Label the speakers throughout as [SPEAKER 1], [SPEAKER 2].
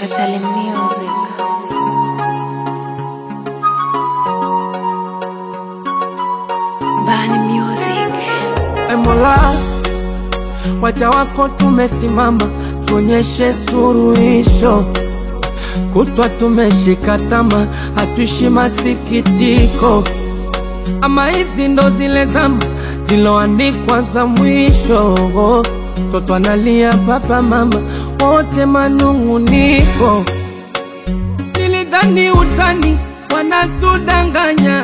[SPEAKER 1] Katali Music. Bani Music.
[SPEAKER 2] E Mola, waja wako tumesimama, tuonyeshe suruhisho. Kutwa tumeshika tama, hatuishi masikitiko. Ama hizi ndo zile zama ziloandikwa za mwisho. Mtoto analia, baba mama wote manung'uniko. Nilidhani utani, wanatudanganya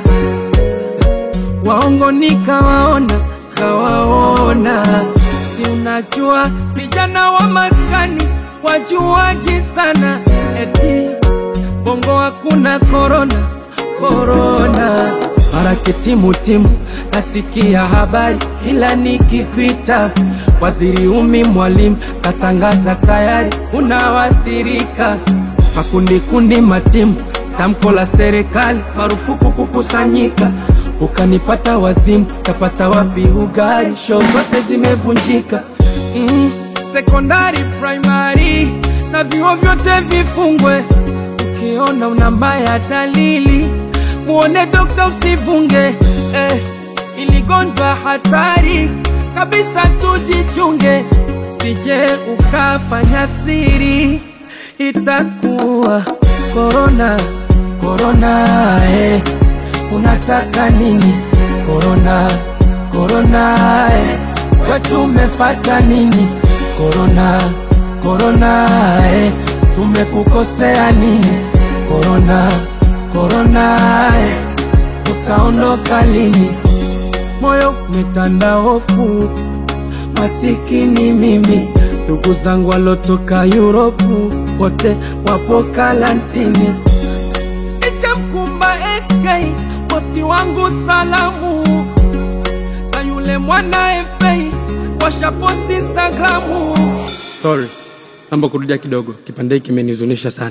[SPEAKER 2] waongo nikawaona, kawaona. Si unajua vijana wa maskani wajuaji sana, eti bongo hakuna korona, korona. Mara kitimutimu nasikia habari kila nikipita, waziri umi mwalimu katangaza tayari unawathirika makundi kundi matimu, tamko la serikali marufuku kukusanyika. Ukanipata wazimu, tapata wapi ugali? Show zote zimevunjika. Mm, sekondari, primary na vyuo vyote vifungwe. Ukiona una mbaya dalili, muone dokta usivunge. Eh, iligonjwa hatari kabisa, tujichunge, sije ukafanya siri itakuwa korona korona eh. Unataka nini korona korona eh. Wetu umefata nini korona korona eh. Tumekukosea nini korona korona eh. Utaondoka lini? Moyo umetanda hofu, masikini mimi ndugu zangu walotoka Yuropu wote wapo karantini. Ishamkumba SK bosi wangu salamu, na yule mwana FA washaposti Instagramu. Sorry, naomba kurudia kidogo, kipande hiki kimenihuzunisha sana.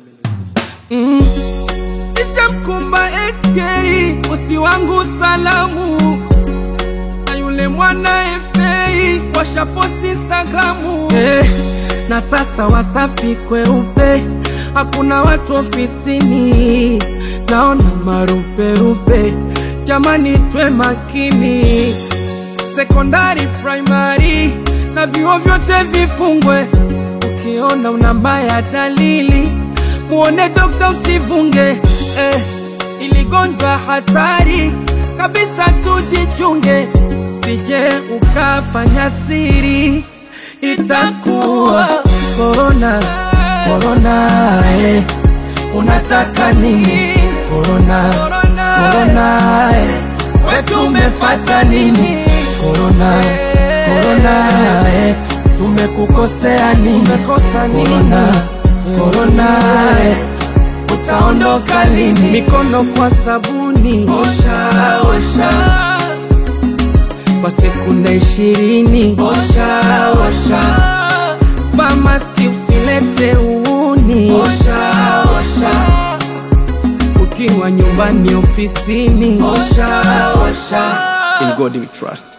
[SPEAKER 2] Mm. Ishamkumba SK bosi wangu salamu na yule mwana FA washaposti Instagramu eh, na sasa Wasafi kweupe, hakuna watu ofisini, naona maruperupe. Jamani, twe makini, sekondari, primary na vyuo vyote vifungwe. Ukiona una mbaya dalili, muone dokta usivunge eh, iligonjwa hatari kabisa, tujichunge, sije ukafanya siri, itakuwa korona korona. Eh, unataka nini korona korona? Eh, wetu umefata nini korona korona? Eh, tumekukosea nini korona korona? Eh, utaondoka lini? Mikono kwa sabuni, osha osha, kwa sekunde ishirini, osha osha, vaa maski usilete uuni, osha osha, ukiwa nyumbani, ofisini, osha osha. In God we trust.